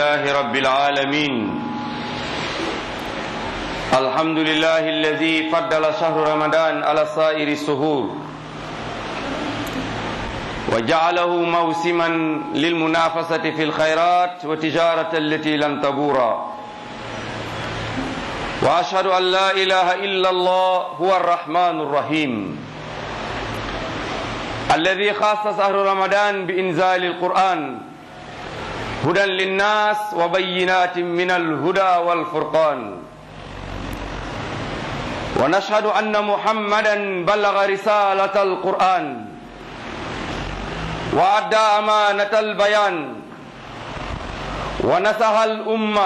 لله رب العالمين الحمد لله الذي فضل شهر رمضان على سائر السهور وجعله موسما للمنافسة في الخيرات وتجارة التي لن تبورا وأشهد أن لا إله إلا الله هو الرحمن الرحيم الذي خاص شهر رمضان بإنزال القرآن هدى للناس وبينات من الهدى والفرقان ونشهد أن محمدا بلغ رسالة القرآن وأدى أمانة البيان ونصح الأمة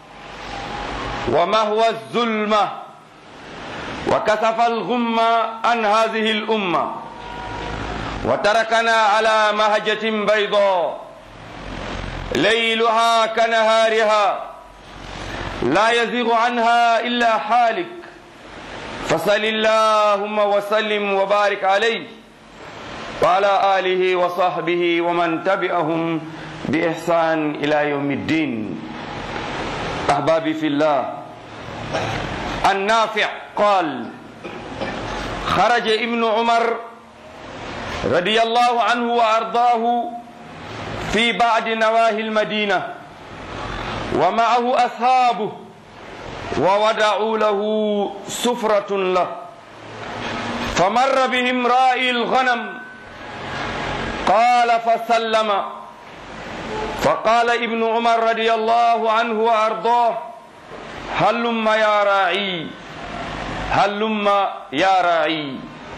ومهوى الظلمة وكسف الغمة عن هذه الأمة وتركنا على مهجة بيضاء ليلها كنهارها لا يزيغ عنها إلا حالك فصل اللهم وسلم وبارك عليه وعلى آله وصحبه ومن تبعهم بإحسان إلى يوم الدين أحبابي في الله النافع قال خرج ابن عمر رضي الله عنه وأرضاه في بعد نواهي المدينة ومعه أصحابه وودعوا له سفرة له فمر بهم رائي الغنم قال فسلم فقال ابن عمر رضي الله عنه وأرضاه هلم يا راعي هلم يا راعي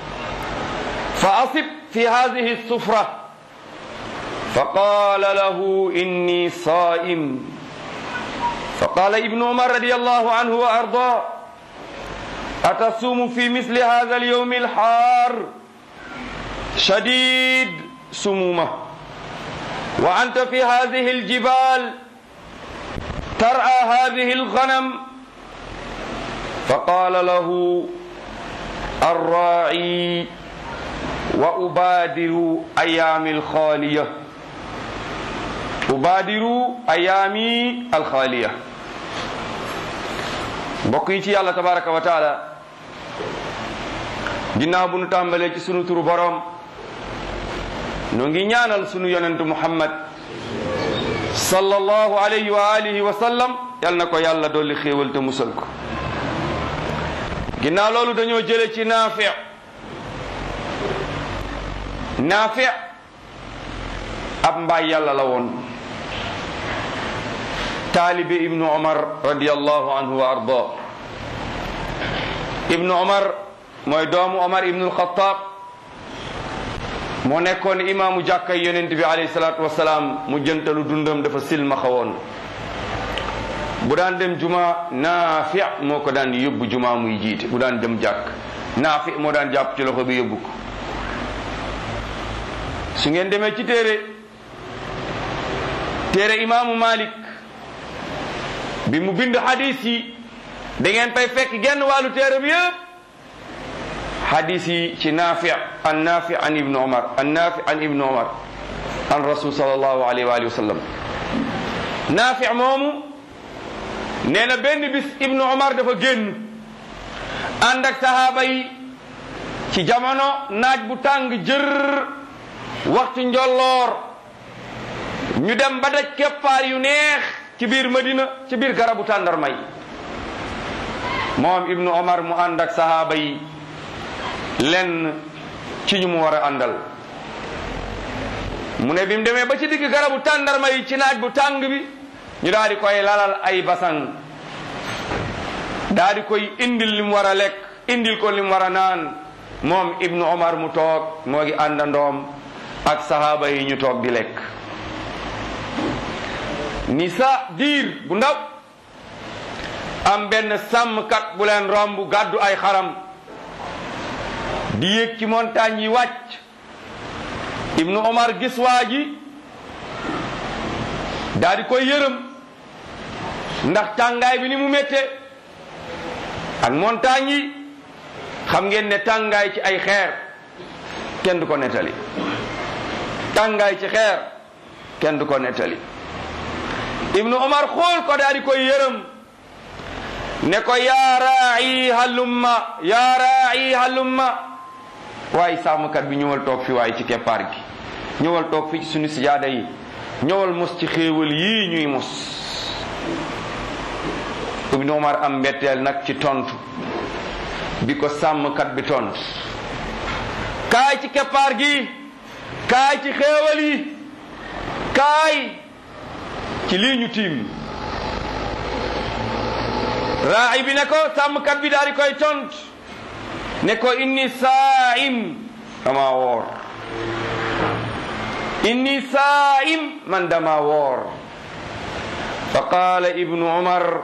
فأصب في هذه السفرة فقال له إني صائم فقال ابن عمر رضي الله عنه وأرضاه أتصوم في مثل هذا اليوم الحار شديد سمومة وأنت في هذه الجبال ترعى هذه الغنم فقال له الراعي وأبادر أيام الخالية أبادر أيامي الخالية mbokk yi ci yàlla tabaraka wa taala ginnaaw bu nu tàmbalee ci sunu turu boroom nu ngi ñaanal sunu yonentu muhammad sallallahu alayhi wa alihi wa sallam yal na ko yàlla dolli xéewal te musal ko ginnaaw loolu dañoo jële ci naafi naafi ab mbaay yàlla la woon taalibe ibnu omar radiallahu anhu wa arda ibnu omar mooy doomu omar ibnu alxataab moo nekkoon imaamu jàkkay yonent bi alayhi salaatu wasalaam mu jëntalu dundam dafa silmaxa woon bu daan dem juma naafi moo ko daan yóbbu juma muy jiite bu daan dem jàkk naafi moo daan jàpp ci loxo bi yóbbu ko su ngeen demee ci téere téere imaamu malik bi mu bind hadis yi da ngeen fay fekk genn wàllu téere bi yëpp hadis yi ci naafi an naafi an ibnu omar an naafi an ibnu omar an rasul sallallahu alayhi wa alihi wa sallam naafi moomu nee na benn bis ibnu omar dafa génn ànd ak sahaaba yi ci jamono naaj bu tàng jër waxtu njolloor ñu dem ba daj keppaar yu neex ci biir madina ci biir garabu tàndarma yi moom ibnu omar mu ànd ak sahaaba yi lenn ci ñu mu war a àndal mu ne bi mu demee ba ci digg garabu tàndarma yi ci naaj bu tàng bi ñu daal di koy lalal ay basan daal di koy indil li mu war a lekk indil ko li mu war a naan moom ibnu omar mu toog moo ngi àndandoom ak sahaaba yi ñu toog di lekk ni sa diir bu ndaw am benn sàmmkat bu leen romb gàddu ay xaram di yéeg ci montagne yi wàcc ibnu omar gis waa ji daal di koy yërëm ndax tàngaay bi ni mu méttee ak montagne yi xam ngeen ne tàngaay ci ay xeer kenn du ko nettali tàngaay ci xeer kenn du ko nettali ibnu omar xool ko daal di koy yërëm ne ko yaa raayi halumma yaa raayi halumma waaye sàmmkat bi ñëwal toog fi waaye ci keppaar gi ñëwal toog fi ci suñu sijaada yi ñëwal mos ci xéewal yii ñuy mos ibnu omar am mbetteel nag ci tontu bi ko sàmmkat bi tontu kaay ci keppaar gi kaay ci xéewal yi kaay ci lii ñu tiim raay bi ne ko sàmmkat bi daal di koy tont ne ko inni saa'im dama woor inni saa'im man dama woor fa qaala ibnu umar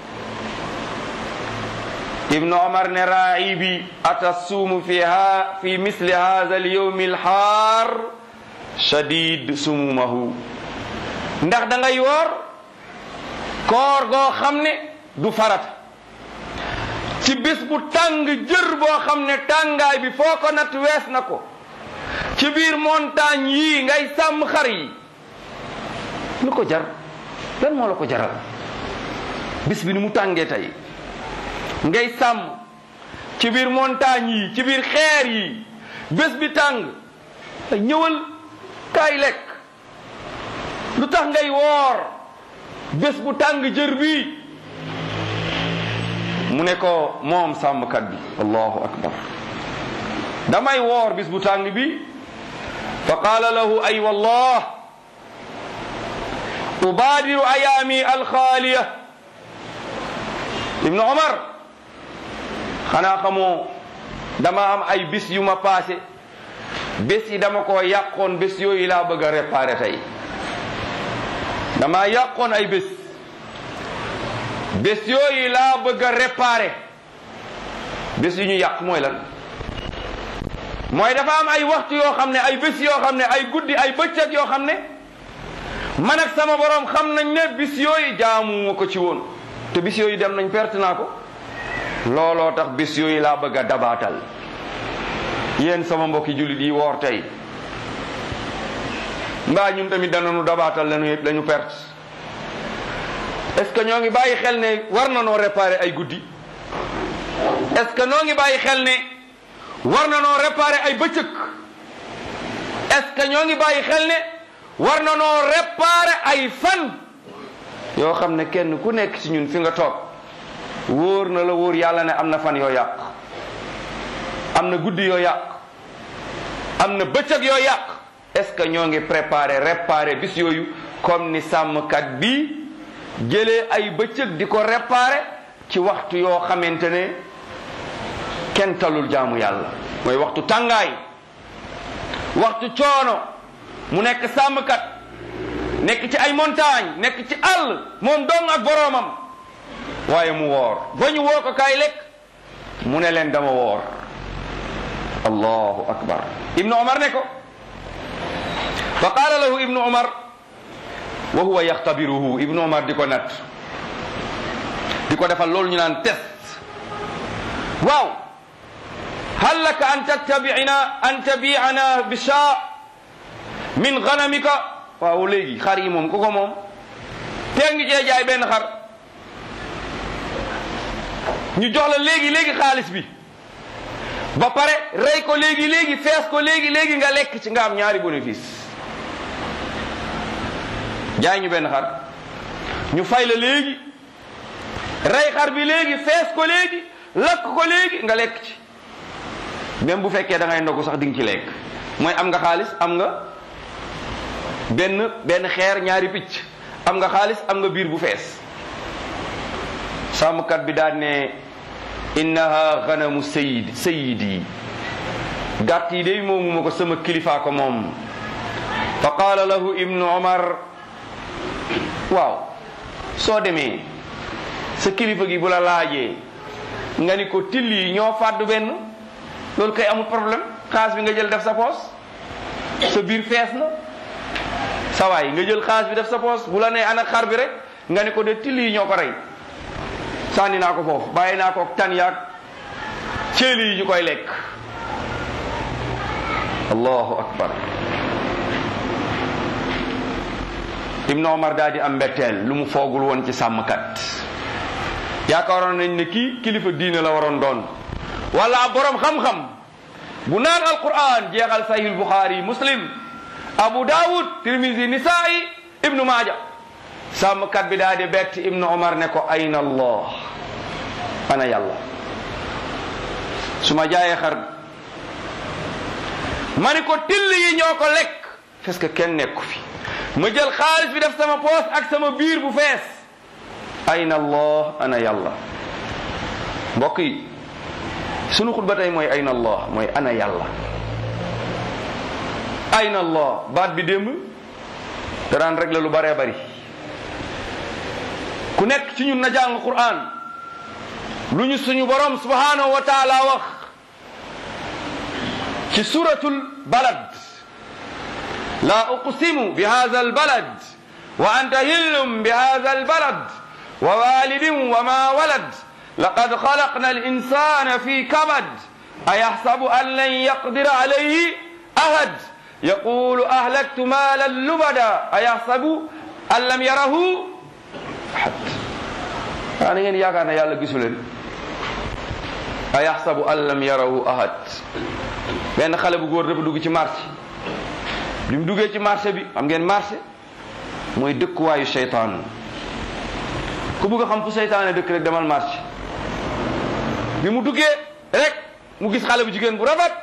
ibnu umar ne raay bi atasuumu fi ha fi misli hadha alyawmi alxaar shadid sumumahu ndax da ngay woor koor goo xam ne du farata ci bis bu tàng jër boo xam ne tàngaay bi foo ko natt wees na ko ci biir montagne yii ngay sàmm xar yi lu ko jar lan moo la ko jaral bis bi ni mu tàngee tey ngay sàmm ci biir montagne yi ci biir xeer yi bés bi tàng ñëwal kaay lekk lu tax ngay woor bés bu tàng jër bi mu ne ko moom sàmmkat bi allahu akbar damay woor bis bu tàng bi fa qaala lahu ay wallah ubaadiru ayaami alxaaliya ibnu omar xanaa xamoo dama am ay bis yu ma paase bés yi dama ko yàqoon bés yooyu laa bëgg a réparé tey dama yàqoon ay bés bés yooyu laa bëgg a réparé bés yu ñu yàq mooy lan mooy dafa am ay waxtu yoo xam ne ay bés yoo xam ne ay guddi ay bëccëg yoo xam ne man ak sama borom xam nañ ne bis yooyu jaamu ko ci woon te bis yooyu dem nañ perte naa ko looloo tax bis yooyu laa bëgg a dabaatal yéen sama mbokki jullit yi woor tey mbaa ñun tamit danañu dabaatal lañu lañu perte est ce que ñoo ngi bàyyi xel ne war na noo réparer ay guddi est ce que ñoo ngi bàyyi xel ne war na noo réparer ay bëccëg est ce que ñoo ngi bàyyi xel ne war na noo réparer ay fan yoo xam ne kenn ku nekk ci ñun fi nga toog wóor na la wóor yàlla ne am na fan yoo yàq am na guddi yoo yàq am na bëccëg yoo yàq est ce que ñoo ngi préparer réparer bis yooyu comme ni sàmmkat bi jëlee ay bëccëg di ko réparer ci waxtu yoo xamante ne kenn talul jaamu yàlla mooy waxtu tàngaay waxtu coono mu nekk sàmmkat nekk ci ay montagne nekk ci àll moom dong ak boroomam waaye mu woor ba ñu woo ko kaay lekk mu ne leen dama woor allahu akbar ibnu omar ne ko fa qaala lahu ibnu omar wa huwa yaxtabiruhu ibnu omar di ko nat di ko defal loolu ñu naan test waaw hal laka an tattabi'ina an tabi'ana bi shaa min ganamika waaw léegi xar yi moom ku ko moom tee ngi cee jaay benn xar ñu jox la léegi léegi xaalis bi ba pare rey ko léegi léegi fees ko léegi léegi nga lekk ci nga am ñaari bénéfice jaay ñu benn xar ñu fay la léegi rey xar bi léegi fees ko léegi lakk ko léegi nga lekk ci même bu fekkee da ngay ndogu sax di nga ci lekk mooy am nga xaalis am nga benn benn xeer ñaari picc am nga xaalis am nga biir bu fees sàmmkat bi daan ne innaha ganamu sayid sayidi gàtt yi day moomu ma ko sama kilifaa ko moom fa qaala lahu ibnu omar waaw soo demee sa kilifa gi bu la laajee nga ni ko till yi ñoo fàddu benn loolu kay amul problème xaas bi nga jël def sa poos sa biir fees na sa waay nga jël xaas bi def sa poos bu la nee ana xar bi rek nga ni ko de till yi ñoo ko rey sànni naa ko foofu bàyyi naa ko tan yaag ceeli yi ñu koy lekk allahu akbar ibnu omar daal di am mbetteel lu mu foogul woon ci sàmmkat yaakaaroon nañ ne kii kilifa diine la waroon doon wala borom xam-xam bu naan alquran jeexal sahih bukhari muslim abu daawud tirmisi nisaa'i ibnu maaja sàmmkat bi daal di bett ibnu omar ne ko ayna allah ana yàlla su ma jaayee xar ma ni ko till yi ñoo ko lekk parce que kenn nekku fi ma jël xaalis bi def sama poos ak sama biir bu fees ayna allah ana yàlla mbokk yi sunu xutba tey mooy ayna allah mooy ana yàlla ayna allah baat bi démb daraan rek la lu baree bari ku nekk ci ñun na jàng quran lu ñu suñu borom subhanahu wa taala wax ci suratul balad la uqsimu bi hadha albalad wa anta hillum bi hadha albalad wa walidin wa ma walad laqad khalaqna alinsana fi kabad ayahsabu an lan yaqdira alayhi ahad yaqulu ahlaktu malan lubada ayahsabu an lam yarahu ahad waa na ngeen yaakaar ne yàlla gisu leen ayaxsabu an lam yarahu ahad benn xale bu góor dafa dugg ci marché bi mu duggee ci marché bi xam ngeen marché mooy dëkkuwaayu seytaan ku bëgg a xam fu seytaane dëkk rek demal marché bi mu duggee rek mu gis xale bu jigéen bu rafet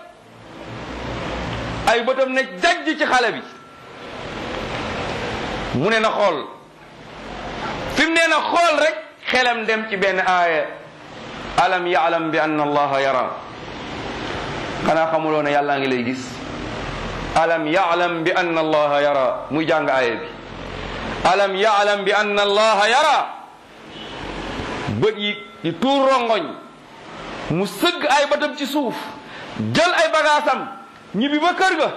ay bëtam ne jajj ci xale bi mu ne na xool fi mu nee na xool rek xelam dem ci benn aaya alam yaalam bi anna allaha yara xanaa xamuloo ne yàllaa ngi lay gis alam yaalam bi anna allaha yara muy jàng aaya bi alam yaalam bi anna allaha yara bët yi di tuur rongoñ mu sëgg ay bëtam ci suuf jël ay bagaasam ñibbi ba kër ga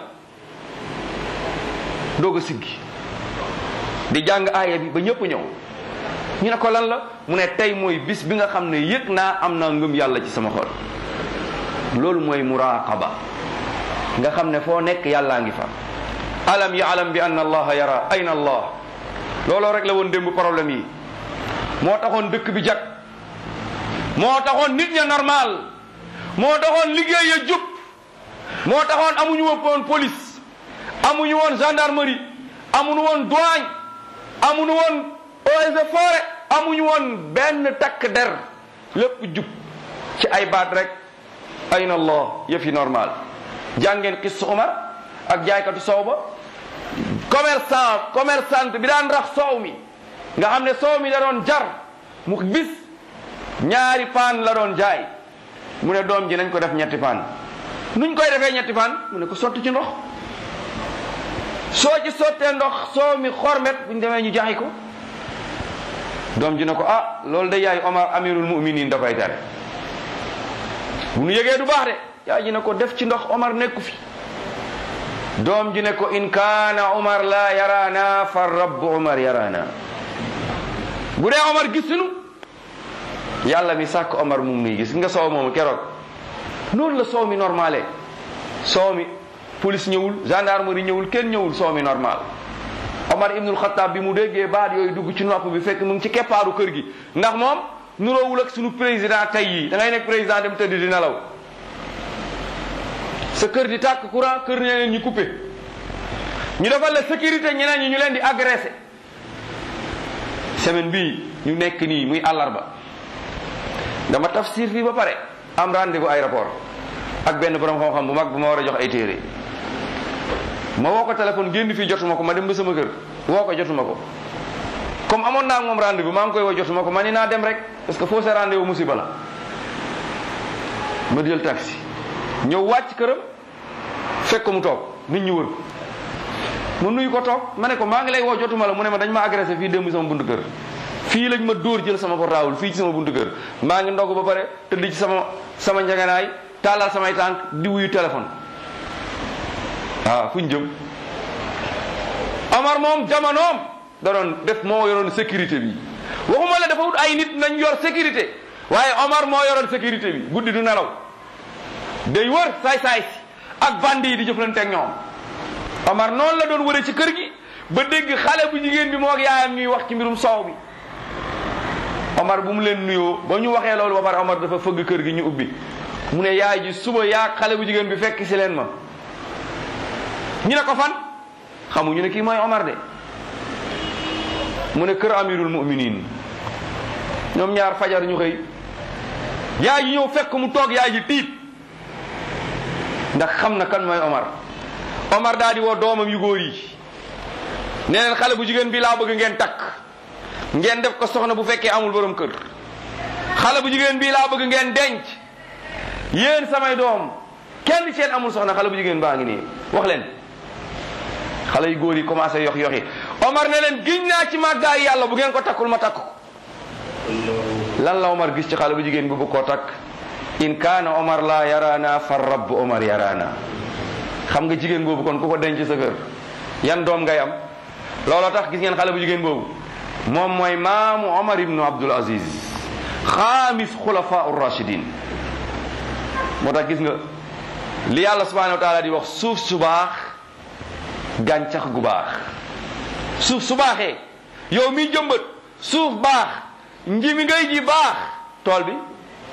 doog a siggi di jàng aaya bi ba ñëpp ñëw ñu ne ko lan la mu ne tey mooy bis bi nga xam ne yëg naa am naa ngëm yàlla ci sama xol loolu mooy muraqaba nga xam ne foo nekk yàllaa ngi fa alam yaalam bi anna allaha yara ayna allah looloo rek la woon démb problème yi moo taxoon dëkk bi jag moo taxoon nit ña normal moo taxoon liggéey ya jub moo taxoon amuñu woon police amuñu woon gendarmerie amuñu woon douane amuñu woon eaux et forêt amuñu woon benn takk der lépp jub ci ay baat rek ayna allah yëf yi normal jàngeen xis Umar ak jaaykatu soow ba commerçant commerçante bi daan rax soow mi nga xam ne soow mi da doon jar mu bis ñaari paan la doon jaay mu ne doom ji nañ ko def ñetti paan nuñ koy defee ñetti paan mu ne ko sotti ci ndox soo ci sottee ndox soow mi xormet buñ demee ñu jaay ko doom ji ne ko ah loolu de yaay Omar amirul muminin da koy tere bu nu yëgee du baax de yaay ji ne ko def ci ndox Omar nekku fi doom ji ne ko in kaana Omar la yarana fa rabbu Omar yarana bu dee Omar gisuñu yàlla mi sàkk Omar mum nuy gis nga soow moomu keroog noonu la soow mi normalé soow mi police ñëwul gendarmerie ñëwul kenn ñëwul soow mi normal Omar ibnul Xattaab bi mu déggee baat yooyu dugg ci nopp bi fekk mu ngi ci keppaaru kër gi ndax moom nuroowul ak suñu président tey yi da ngay nekk président dem tëdd di nelaw sa kër di tàkk courant kër ñeneen ñi coupé ñu defal la sécurité ñeneen ñi ñu leen di agressé semaine bii ñu nekk nii muy àllarba dama tafsir fii ba pare am rendez-vous aéroport ak benn borom xam-xam bu mag bu ma war a jox ay téere ma woo ko téléphone génn fii jotuma ko ma dem ba sama kër woo ko jotuma ko comme amoon naa moom rendez-vous maa ngi koy woo jotuma ko ma ni naa dem rek parce que fausse rendez-vous musiba la ma jël taxi ñëw wàcc këram fekk ko mu toog nit ñi wër ko ma nuyu ko toog ma ne ko maa ngi lay woo jotuma la mu ne ma dañ ma agressé fii démb sama buntu kër fii lañ ma dóor jël sama portable fii ci sama buntu kër maa ngi ndog ba pare tëdd ci sama sama njaganaay taalal samay tànk di wuyu téléphone waaw fu ñu jëm Omar moom jamonoom da doon def moo yoroon sécurité bi waxuma la dafa wut ay nit nañ yor sécurité waaye Omar moo yoroon sécurité bi guddi du nelaw day wër saay-saay si ak bandi yi di jëflante ak ñoom Omar noonu la doon wëree ci kër gi ba dégg xale bu jigéen bi moo ak yaayam ñuy wax ci mbirum soow bi Omar bu mu leen nuyoo ba ñu waxee loolu ba pare Omar dafa fëgg kër gi ñu ubbi mu ne yaay ji suba yaa xale bu jigéen bi fekk si leen ma ñu ne ko fan xamuñu ne kii mooy Omar de mu ne kër amirul muminin ñoom ñaar fajar ñu xëy yaay ji ñëw fekk mu toog yaay ji tiit ndax xam na kan mooy Omar Omar daal di woo doomam yu góor yi nee leen xale bu jigéen bi laa bëgg ngeen takk ngeen def ko soxna bu fekkee amul borom kër xale bu jigéen bii laa bëgg ngeen denc yéen samay doom kenn seen amul soxna xale bu jigéen baa ngi nii wax leen xale yu góor yi commencé yox yoxi Omar ne leen giñ naa ci màggaay yàlla bu ngeen ko takkul ma takk ko lan la Omar gis ci xale bu jigéen bi bu ko takk in kaana Omar la yaraana fa rabb Omar yaraana xam nga jigéen boobu kon ku ko denc sa kër yan doom ngay am looloo tax gis ngeen xale bu jigéen boobu moom mooy maamu Omar ibnu Abdul Aziz xaamis xulafa rachidin moo tax gis nga li yàlla subhanahu wa taala di wax suuf su baax gàncax gu baax suuf su baaxee yow miy jëmbat suuf baax nji mi ngay ji baax tool bi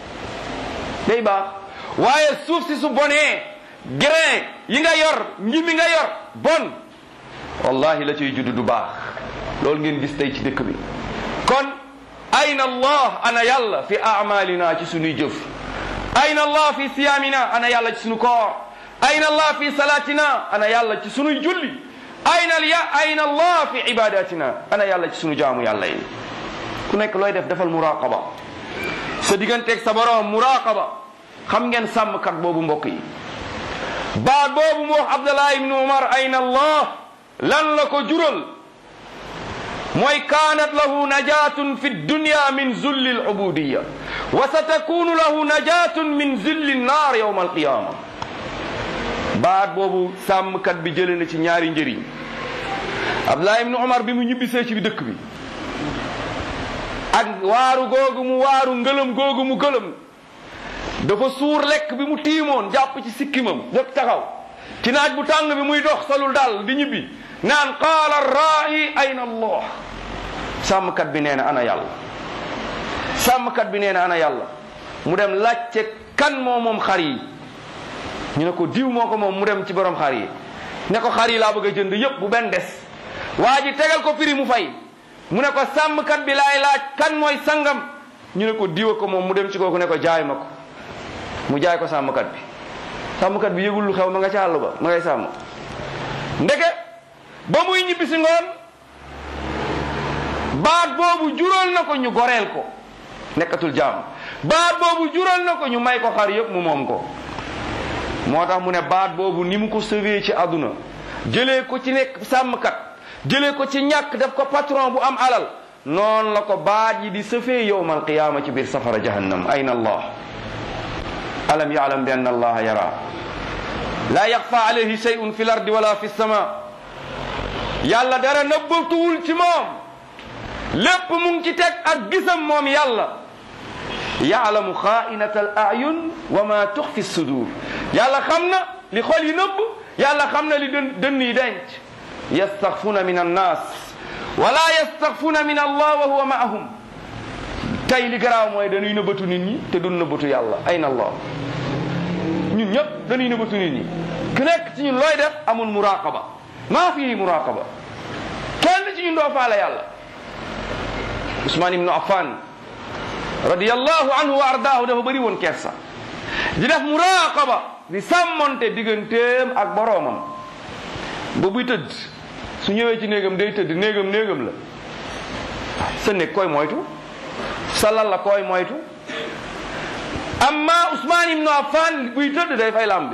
day baax waaye suuf si su bonee grain yi nga yor nji mi nga yor bon wallahi la ciy judd du baax loolu ngeen gis tey ci dëkk bi kon ayna allah ana yàlla fi amalina ci sunuy jëf ayna allah fi siyaamina ana yàlla ci sunu koor ayna allah fi salaatina ana yàlla ci sunuy julli ayna ya ayna allah fi ibadatina ana yàlla ci sunu jaamu yàlla yi ku nekk looy def defal muraqaba sa digganteeg sa borom muraqaba xam ngeen sàmmkat boobu mbokk yi baat boobu mu wax abdallah ibnu umar ayna allah lan la ko jural mooy kaanat lahu najatun fi dunya min zulli al-ubudiya wa satakunu lahu najatun min zulli an-nar yawma al-qiyama baat boobu sàmmkat bi jëlee na ci ñaari njëriñ Abdullah ibn Umar bi mu ñibbisee ci bi dëkk bi ak waaru googu mu waaru ngëlëm googu mu gëlëm dafa suur lekk bi mu tiimoon jàpp ci sikkimam jóg taxaw ci naaj bu tàng bi muy dox solul daal di ñibbi naan qaala raa'i ayna allah sàmmkat bi nee na ana yàlla sàmmkat bi nee na ana yàlla mu dem laajte kan moo moom xar yi ñu ne ko diw moo ko moom mu dem ci borom xar yi ne ko xar yi laa bëgg a jënd yépp bu benn des waa ji tegal ko prix mu fay mu ne ko sàmmkat bi laay laaj kan mooy sangam ñu ne ko diwa ko moom mu dem ci kooku ne ko jaay ma ko mu jaay ko sàmmkat bi sàmmkat bi yëgul lu xew ma nga ca àll ba ma ngay sàmm ndeke ba muy ñibbi si ngoon baat boobu jural na ko ñu goreel ko nekkatul jaam baat boobu jural na ko ñu may ko xar yëpp mu moom ko moo tax mu ne baat boobu ni mu ko sauvé ci àdduna jëlee ko ci nekk sàmmkat jëlee ko ci ñàkk def ko patron bu am alal noonu la ko baat yi di sëfee yowmal qiyaama ci biir safara jahannam ayna allah alam yaalam bi anna allaha yara la yaxfa alayhi shay'un fi l ardi wala fi sama yàlla dara nëbbatuwul ci moom lépp mu ngi ci teg ak gisam moom yàlla yaalamu xaainata al ayun wa ma tuxfi sudur yàlla xam na li xol yi nëbb yàlla xam na li dën dënn yi denc yastaxfuna min annas wala yastaxfuna min allah wa huwa maahum tey li garaaw mooy dañuy nëbbatu nit ñi te duñ nëbbatu yàlla ayna allah ñun ñëpp dañuy nëbbatu nit ñi ku nekk ci ñun looy def amul muraqaba maa fii muraqaba kenn ci ñun doo faale yàlla Usmaan ibnu Affan radiyallahu anhu wa ardaahu dafa bëri woon kersa di def muraqaba di sàmmonte digganteem ak boroomam ba buy tëdd su ñëwee ci néegam day tëdd néegam néegam la sa néeg koy moytu sa lal la koy moytu amma Usmaan ibnu Affan buy tëdd day fay lam bi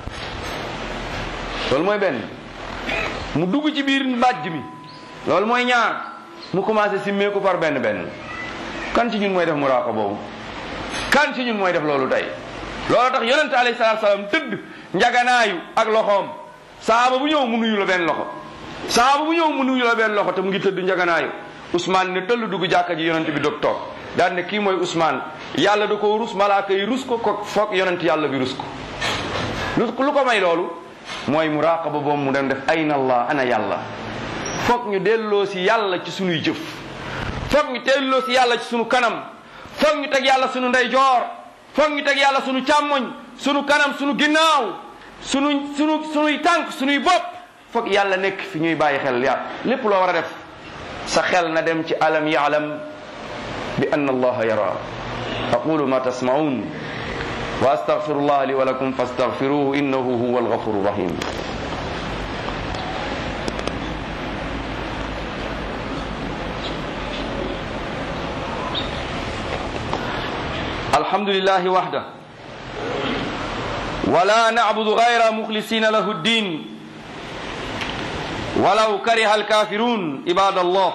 loolu mooy benn mu dugg ci biir mbàjj mi loolu mooy ñaar mu commencé simmeeku par benn benn kan ci ñun mooy def muraaqa boobu kan ci ñun mooy def loolu tey loolu tax yonente alayhi salaatu salaam tëdd njaganaayu ak loxoom saaba bu ñëw mu nuyu la benn loxo saaba bu ñëw mu nuyu la benn loxo te mu ngi tëdd njaganaayu Ousmane ne tëll dugg jàkka ji yonente bi dog toog daan ne kii mooy Ousmane yàlla da ko rus malaaka yi rus ko ko foog yonent yàlla bi rus ko lu lu ko may loolu mooy muraqaba boobu mu dem def ayna allah ana yàlla foog ñu delloo si yàlla ci sunuy jëf foog ñu delloo si yàlla ci sunu kanam foog ñu teg yàlla sunu ndeyjoor foog ñu teg yàlla sunu càmmoñ sunu kanam sunu ginnaaw sunu sunu sunuy tànk sunuy bopp foog yàlla nekk fi ñuy bàyyi xel ya lépp loo war a def sa xel na dem ci alam yaalam bi anna allaha yara aqulu ma tasmaun wa astaghfirullah li wa lakum fastaghfiruhu innahu huwa alghafuru rahim الحمد لله وحده ولا نعبد غير مخلصين له الدين ولو كره الكافرون عباد الله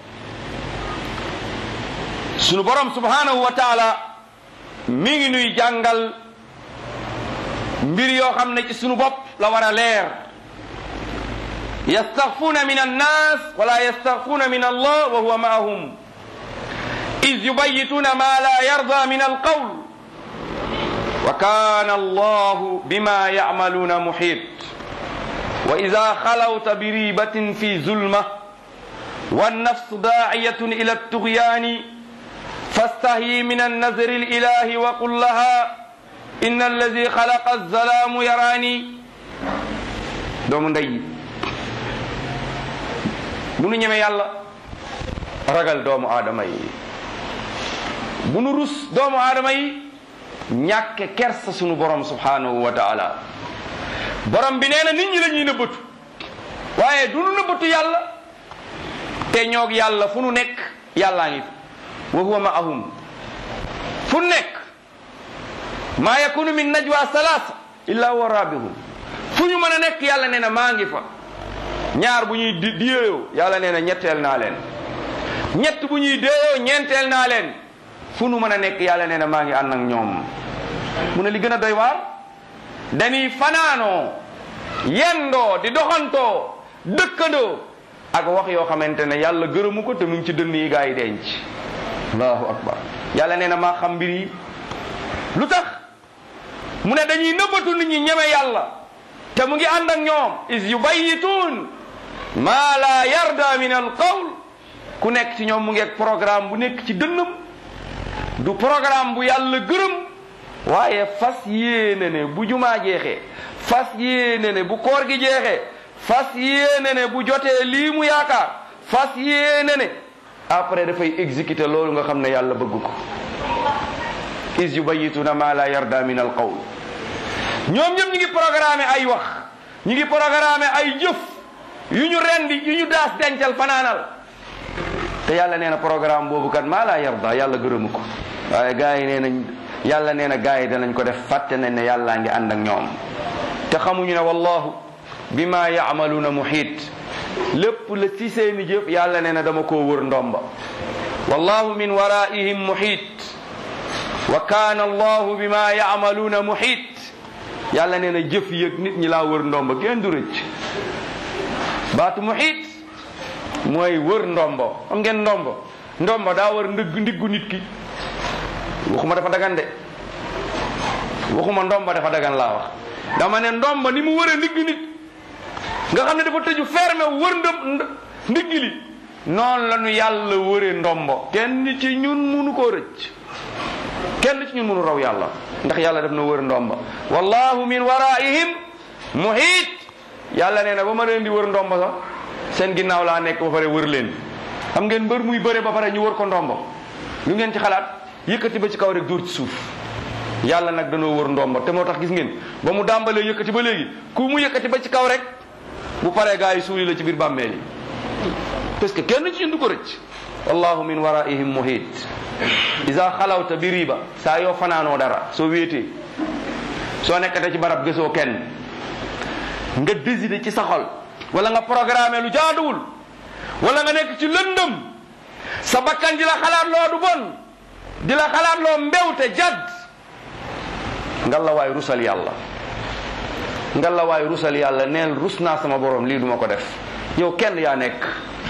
sunu borom subhanahu wa taala mi ngi nuy jàngal mbir yoo xam ne ci sunu bopp la war a leer yastaxfuuna min annas wala yastaxfuuna min allah wa huwa maahum إذ يبيتون ما لا يرضى من القول وكان الله بما يعملون محيط وإذا خلوت بريبة في ظلمة والنفس داعية إلى الطغيان فاستهي من النذر الإله وقل لها إن الذي خلق الظلام يراني دوم ndey bu nu ñeme yàlla ragal doomu aadama yi bu nu rus doomu aadama yi ñàkke kersa sunu borom subhanahu wa taala borom bi nee na nit ñi la ñuy nëbbatu waaye du nu nëbbatu yàlla te ñoog yàlla fu nu nekk yàllaa ngi fi wa huwa maahum fu nekk maa yakunu min najwa salaasa illa huwa rabihum fu ñu mën a nekk yàlla nee na maa ngi fa ñaar bu ñuy di déeyoo yàlla nee na ñetteel naa leen ñett bu ñuy déeyoo ñeenteel naa leen fu nu mën a nekk yàlla nee na maa ngi ànd ak ñoom mu ne li gën a doy waar dañuy fanaanoo yendoo di doxantoo dëkkandoo ak wax yoo xamante ne yàlla gërëmu ko te mu ngi ci dënn yi gaa yi denc allahu akbar yàlla nee na maa xam mbir yi lu tax mu ne dañuy nëbbatu nit ñi ñeme yàlla te mu ngi ànd ak ñoom is yubayituun maa la yarda min al qawl ku nekk ci ñoom mu ngi ak programme bu nekk ci dënnam du programme bu yàlla gërëm waaye fas yéene ne bu jumaa jeexee fas yéene ne bu koor gi jeexee fas yéene ne bu jotee lii mu yaakaar fas yéene ne après dafay exécuter loolu nga xam ne yàlla bëgg ko is yubayituna ma la yarda min al qawl ñoom ñëpp ñu ngi programme ay wax ñu ngi programme ay jëf yu ñu rendi yu ñu daas dencal fanaanal te yàlla nee na programme boobu kat maa laa yarda yàlla gërëmu ko waaye gars yi nee nañ yàlla nee na gars yi danañ ko def fàtte nañ ne yàllaa ngi ànd ak ñoom te xamuñu ne wallahu bima yaamaluuna muhiit lépp la ci seeni jëf yàlla nee na dama koo wër ndomba wallahu min waraihim muhiit wa kaana allahu bima yaamaluuna muhiit yàlla nee na jëf yëg nit ñi laa wër ndomba kenn du rëcc baatu muhiit mooy wër ndombo xam ngeen ndombo ndombo daa wër ndigg ndiggu nit ki waxuma dafa dagan de waxuma ndombo dafa dagan laa wax dama ne ndombo ni mu wëree ndigg nit nga xam ne dafa tëju fermé wër ndëm ndigg li noonu la nu yàlla wëree ndombo kenn ci ñun munu koo rëcc kenn ci ñun munu raw yàlla ndax yàlla daf na wër ndomba wallahu min waraihim muhit yàlla nee na ba ma leen di wër ndomba sax seen ginnaaw laa nekk ba pare wër leen xam ngeen mbër muy bëre ba pare ñu wër ko ndombo lu ngeen ci xalaat yëkkati ba ci kaw rek dóor ci suuf yàlla nag danoo wër ndombo te moo tax gis ngeen ba mu dàmbalee yëkkati ba léegi ku mu yëkkati ba ci kaw rek bu paree gaa yi suuli la ci biir bàmmeel yi parce que kenn ci ñun du ko rëcc wallahu min waraihim muhit isa xalawta bi riba saa yoo fanaanoo dara soo wéetee soo nekkate ci barab gisoo kenn nga décider ci sa xol wala nga programme lu jaaduwul wala nga nekk ci lëndëm sa bakkan di la xalaat loo du bon di la xalaat loo mbewte jadd nga la waay rusal yàlla nga la waay rusal yàlla neel rus naa sama borom lii duma ko def yow kenn yaa nekk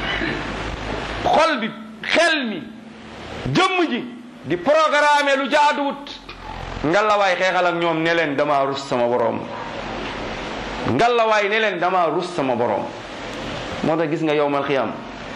xol bi xel mi jëmm ji di programme lu jaaduwut nga la waay xeexal ak ñoom ne leen dama rus sama borom nga la waay ne leen dama rus sama borom moo tax gis nga yowmal xiyam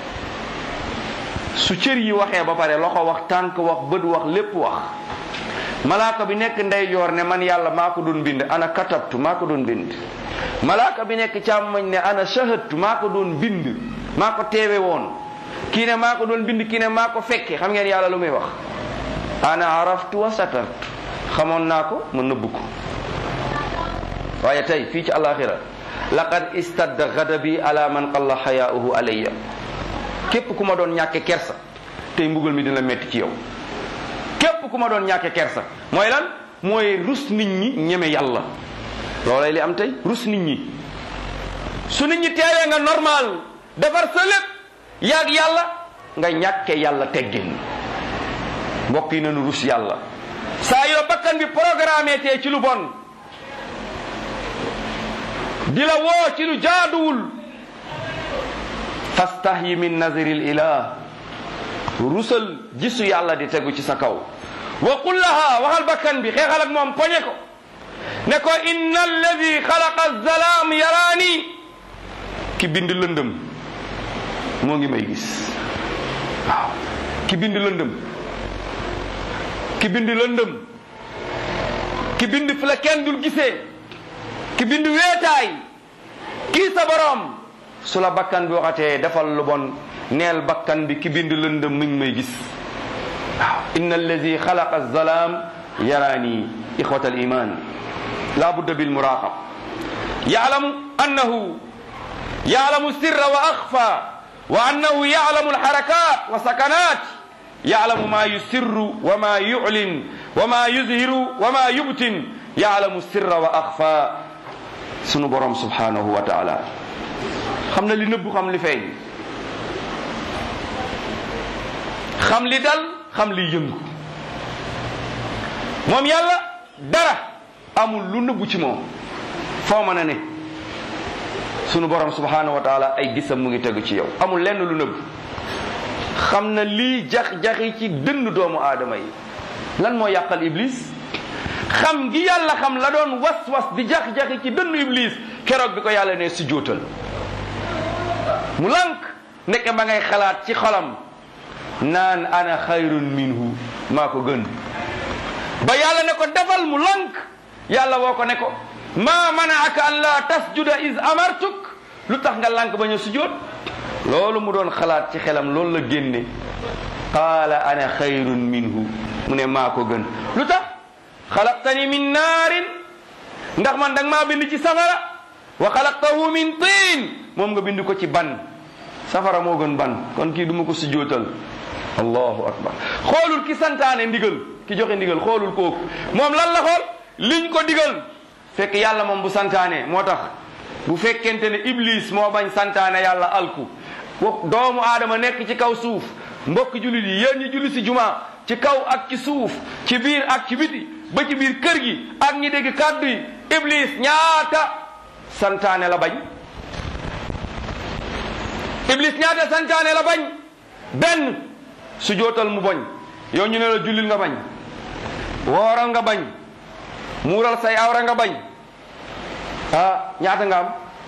su cër yi waxee ba pare loxo wax tànk wax bët wax lépp wax malaaka bi nekk ndeyjoor ne man yàlla maa ko doon bind ana katabtu maa ko doon bind malaaka bi nekk càmmoñ ne ana shahadtu maa ko doon bind maa ko teewe woon kii ne maa ko doon bind kii ne maa ko fekke xam ngeen yàlla lu muy wax ana araftu wa satartu xamoon naa ko ma nëbb ko waaye tey fii ci alaxira laqad istadda gadabi ala man qalla xayaauhu alayya képp ku ma doon ñàkke kersa tey mbugal mi dina metti ci yow képp ku ma doon ñàkke kersa mooy lan mooy rus nit ñi ñeme yàlla loolay li am tey rus nit ñi su nit ñi teewee nga normal defar sa lépp yaag yàlla nga ñàkke yàlla teggin mbokk yi nañu rus yàlla saa yoo bakkan bi programme tee ci lu bon di la woo ci lu jaaduwul fastahyi min naziril ilah rusal gisu yàlla di tegu ci sa kaw wa qul laha waxal bakkan bi xeexal ak moom poñe ko ne ko inna alladi xalaqa zalaam yaraani ki bind lëndëm moo ngi may gis waaw ki bind lëndëm ki bind lëndëm ki bind fi la kenn dul gisee ki bind weetaay kii sa borom su la bakkan bi waxatee defal lu bon neel bakkan bi ki bind lëndëm mi ngi may gis waaw inna allazi xalaqa zalaam yaraani ixwata al iman la budda bil muraqab yaalamu annahu yaalamu sirra wa axfa wa annahu yaalamu alxarakat wa sakanat yaalamu ma yusirru wa ma yuclin wa ma yuzhiru wa ma yubtin yaalamu sirra wa axfa sunu borom subhanahu wa taala xam na li nëbbu xam li feeñ xam li dal xam li yëngu moom yàlla dara amul lu nëbbu ci moom foo mën a ne sunu borom subhanahu wa taala ay gisam mu ngi tegu ci yow amul lenn lu nëbbu xam na lii jax-jaxi ci dënn doomu aadama yi lan moo yàqal iblis xam gi yàlla xam la doon was-was di jax-jaxi ci dënnu iblis keroog bi ko yàlla ne si jóotal mu lànk ndeke ma ngay xalaat ci xolam naan ana xayrun minhu maa ko gën ba yàlla ne ko defal mu lànk yàlla woo ko ne ko maa manaaka an la tasjuda is amartuk lu tax nga lànk ba ñu sujjóot loolu mu doon xalaat ci xelam loolu la génne qaala ana xayrun minhu mu ne maa ko gën lu tax xalaqtani min naarin ndax man danga maa bind ci safara wa xalaqtahu min tiin moom nga bind ko ci ban safara moo gën ban kon kii duma ko sujjóotal allahu akbar xoolul ki santaane ndigal ki joxe ndigal xoolul kooku moom lan la xool liñ ko digal fekk yàlla moom bu santaane moo tax bu fekkente ne iblis moo bañ santaane yàlla alku doomu aadama nekk ci kaw suuf mbokk jullit yi yéen ñi julli si juma ci kaw ak ci suuf ci biir ak ci biti ba ci biir kër gi ak ñi dégg kàddu yi iblis ñaata santaane la bañ iblis ñaata santaane la bañ benn su jootal mu bañ yow ñu ne la jullil nga bañ wooral nga bañ muural say awra nga bañ ah ñaata nga am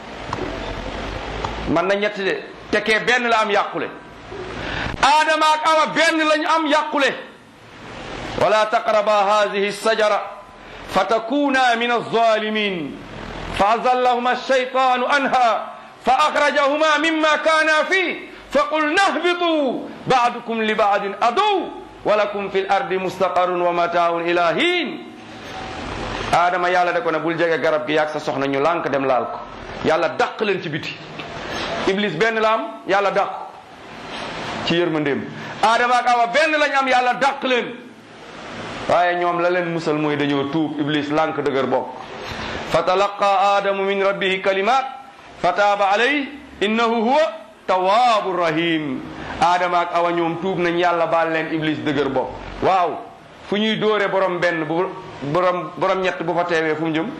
man na ñett de tekkee benn la am yàqule aadama ak awa benn lañu am yàqule wala taqraba hadihi sajara fa takuna min alzalimin fa azallahuma alshaytanu anha fa akhrajahuma mimma kana fi fa qulna ihbitu ba'dukum li ba'din adu wa lakum fi l ardi mustaqarrun wa mataun ila hin aadama yàlla da ko ne bul jege garab gi yaag sa soxna ñu lànk dem laal ko yàlla dàq leen ci biti iblis benn la am yàlla dàq ci yërmandeem aadama ak awa benn lañ am yàlla dàq leen waaye ñoom la leen musal mooy dañoo tuub iblis lànk dëgër bokk fa talaqa aadamu min rabbihi kalimat fa taaba alay innahu huwa tawaabu rahim aadama ak awa ñoom tuub nañ yàlla baal leen iblis dëgër bokk waaw fu ñuy dóore borom benn bu borom borom ñett bu fa teewee fu mu jëm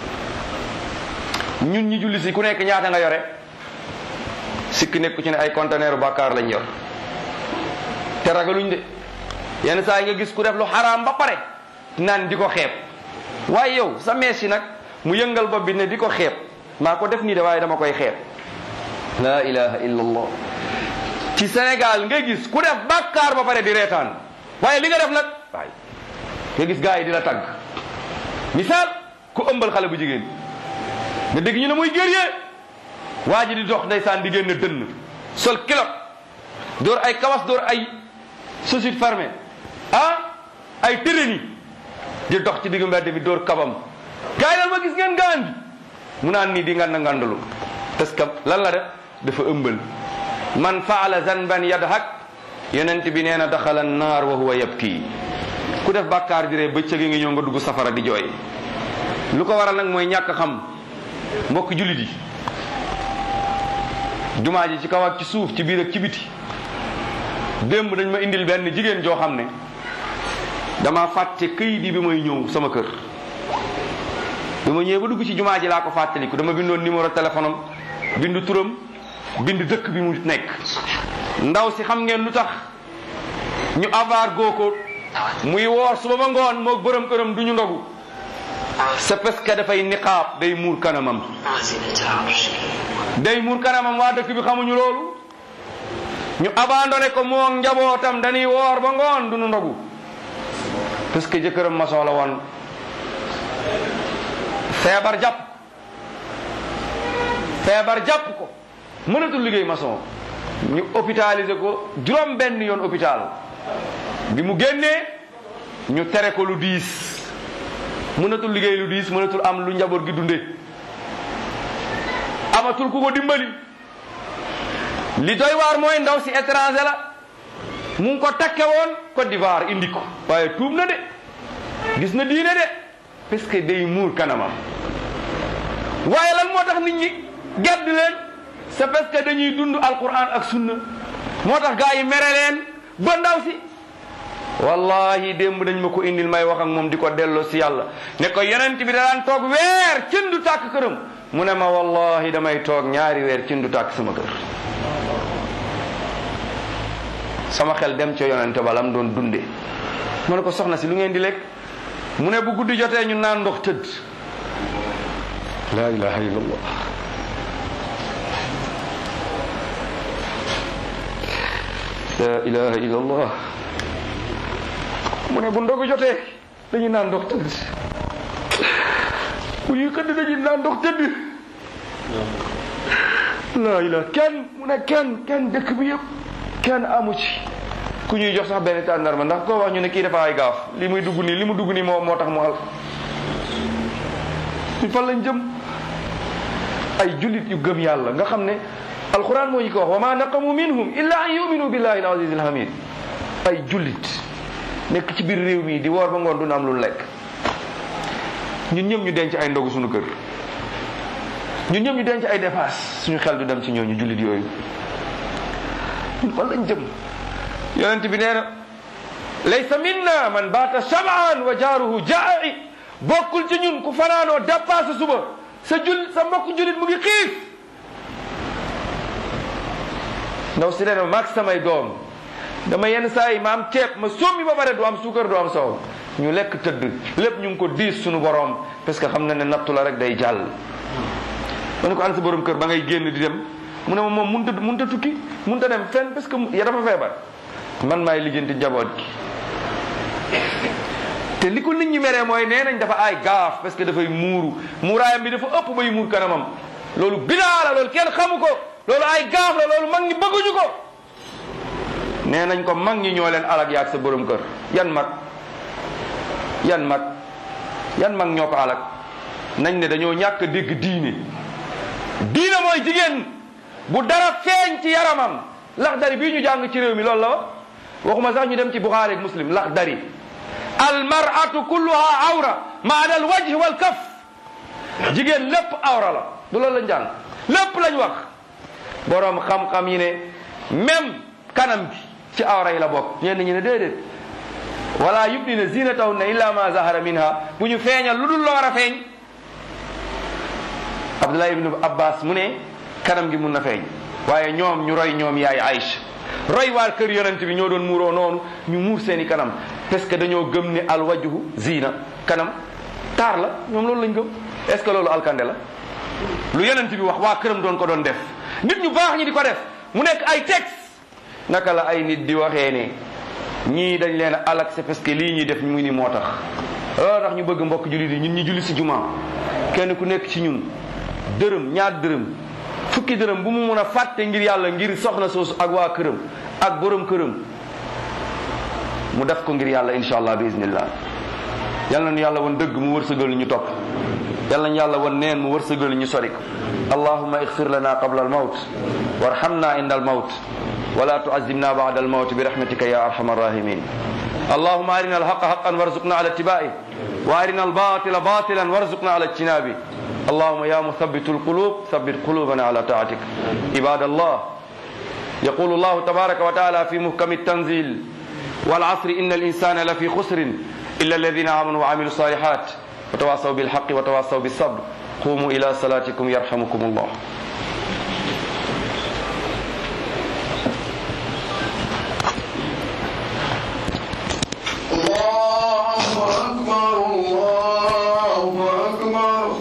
ñun ñi julli si ku nekk ñaata nga yore sikk nekku ci ne ay conteneur bàkkaar lañ yor te ragaluñ de yenn saa yi nga gis ku def lu xaraam ba pare naan di ko xeeb waaye yow sa mees yi nag mu yëngal bopp bi ne di ko xeeb maa ko def nii de waaye dama koy xeeb la ilaha illa allah ci Sénégal nga gis ku def bàkkaar ba pare di reetaan waaye li nga def nag waay nga gis gars yi di la tagg misaal ku ëmbal xale bu jigéen nga dégg ñu ne muy guerrier waa ji di dox ndeysaan di génn dënn sol kilot door ay kawas door ay chaussures fermées ah ay tërëni di dox ci diggu mbedd bi door kabam gars yi dal ma gis ngeen gaan bi mu naan nii di nganda ngandalu parce que lan la def dafa ëmbal man faala zanban yadhak yonent bi nee na daxala naar wa huwa yabki ku def bàkkaar di ree bëccëg ngi ñëw nga dugg safara di jooy lu ko waral nag mooy ñàkk xam mbokk jullit yi jumaa ji ci kaw ak ci suuf ci biir ak ci biti démb dañ ma indil benn jigéen joo xam ne dama fàtte këyit yi bi may ñëw sama kër bi ma ñëwee ba dugg ci jumaa ji laa ko fàttaliku dama bindoon numéro téléphone am bindu turam bind dëkk bi mu nekk ndaw si xam ngeen lu tax ñu avaar goo ko muy woor suba ba ngoon moog borom këram du ñu ndogu c'est parce que dafay niqaab day muur kanamam day muur kanamam waa dëkk bi xamuñu loolu ñu abandonné ko moo njabootam dañuy woor ba ngoon du ñu ndogu parce que jëkkëram maçon la woon feebar jàpp feebar jàpp ko mënatul liggéey maçon ñu hôpitalisé ko juróom benn yoon hôpital bi mu génnee ñu tere ko lu diis mënatul liggéey lu diis mënatul am lu njaboot gi dunde amatul ku ko dimbali li doy waar mooy ndaw si étranger la mu ngi ko takke woon Côte d'Ivoire indi ko waaye tuub na de gis na diine de parce que day muur kanamam waaye lan moo tax nit ñi gedd leen c'est parce que dañuy dund alquran ak sunna moo tax gaa yi mere leen ba ndaw si wallahi démb dañ ma ko indil may wax ak moom di ko delloo si yàlla ne ko yonent bi daan toog weer cin du tàkk këram mu ne ma wallahi damay toog ñaari weer cin du tàkk sama kër sama xel dem ca yonente ba lam doon dunde mu ne ko soxna si lu ngeen di lekk mu ne bu guddi jotee ñu naan ndox tëdd la ilaha illallah la ilaha illallah mu ne bu ndogu jotee dañuy naan ndox tëdd bu ñuy xëdd dañuy naan ndox tëdd la ilaha kenn mu ne kenn kenn dëkk bi yëpp kenn amu ci ku ñuy jox sax benn tàndarma ndax koo wax ñu ne kii dafa ay gaaf li muy dugg nii li mu dugg nii moo moo tax mu al ñu fan lañ jëm ay jullit yu gëm yàlla nga xam ne alquran moo ñu ko wax wa ma naqamu minhum illa an yuminu billahi al aziz al hamid ay jullit nekk ci biir réew mi di woor ba ngoon du am lu lekk ñun ñëpp ñu denc ay ndogu suñu kër ñun ñëpp ñu denc ay dépasse suñu xel du dem ci ñooñu jullit yooyu ñun fan lañ jëm yonent bi nee na laysa minna man baata shab'an wa jaaruhu jaa'i bokkul ci ñun ku fanaanoo dépasse suba sa jul sa mbokk julit mu ngi xiif ndaw si nee na maag samay doom dama yenn saa yi ma am ceeb ma sommi ba pare du am suukar du am soow ñu lekk tëdd lépp ñu ngi ko diis suñu borom parce que xam na ne nattu la rek day jàll ma ne ko an sa borom kër ba ngay génn di dem mu ne ma moom mënut a mënut a tukki mënut a dem fenn parce que ya dafa feebar man maay lijjanti njaboot gi te li ko nit ñi meree mooy nee nañ dafa ay gaaf parce que dafay muuru muuraayam bi dafa ëpp bay muur kanamam loolu bidaa la loolu kenn xamu ko loolu ay gaaf la loolu mag ñi bëgguñu ko nee nañ ko mag ñi ñoo leen alag yaag sa borom kër yan mag yan mag yan mag ñoo ko alag nañ ne dañoo ñàkk a dégg diine diine mooy jigéen bu dara feeñ ci yaramam lax dari bii ñu jàng ci réew mi loolu la wax waxuma sax ñu dem ci Buxaari ak Muslim lax dari al mar'atu kulluha awra ma ada al wajh wal kaf jigéen lépp awra la du loolu lañ jàng lépp lañ wax boroom xam-xam yi ne même kanam bi ci awra yi la bokk ñenn ñi ne déedéet wala yubdina zinatahunna illa ma zahara minha bu ñu feeñal lu dul la war a feeñ Abdullah ibnu Abbas mu ne kanam gi mun na feeñ waaye ñoom ñu roy ñoom yaay Aïcha roy waa kër yonent bi ñoo doon muuroo noonu ñu muur seeni kanam parce que dañoo gëm ne alwajhu zina kanam taar la ñoom loolu lañ gëm est ce que loolu alkande la lu yonent bi wax waa këram doon ko doon def nit ñu baax ñi di ko def mu nekk ay texte naka la ay nit di waxee ne ñii dañ leen a alak c'est parce que lii ñuy def ñu ni moo tax loolu tax ñu bëgg mbokk jullit yi ñun ñu julli si juma kenn ku nekk ci ñun dërëm ñaar dërëm fukki dërëm bu mu mun a fàtte ngir yàlla ngir soxna soosu ak waa këram ak borom këram mu def ko ngir yàlla insha allah bi iznillah yal nañu yàlla won dëgg mu wërsëgal ñu topp yal nañu yàlla won neen mu wërsëgal ñu sori ko allahumma ighfir lana qabla al mawt warhamna inda al mawt ولا تعذبنا بعد الموت برحمتك يا ارحم الراحمين اللهم ارنا الحق حقا وارزقنا على اتباعه وارنا الباطل باطلا وارزقنا على اجتنابه اللهم يا مثبت القلوب ثبت قلوبنا على طاعتك عباد الله يقول الله تبارك وتعالى في محكم التنزيل والعصر ان الانسان لفي خسر الا الذين امنوا وعملوا الصالحات وتواصوا بالحق وتواصوا بالصبر قوموا الى صلاتكم يرحمكم الله الله أكبر الله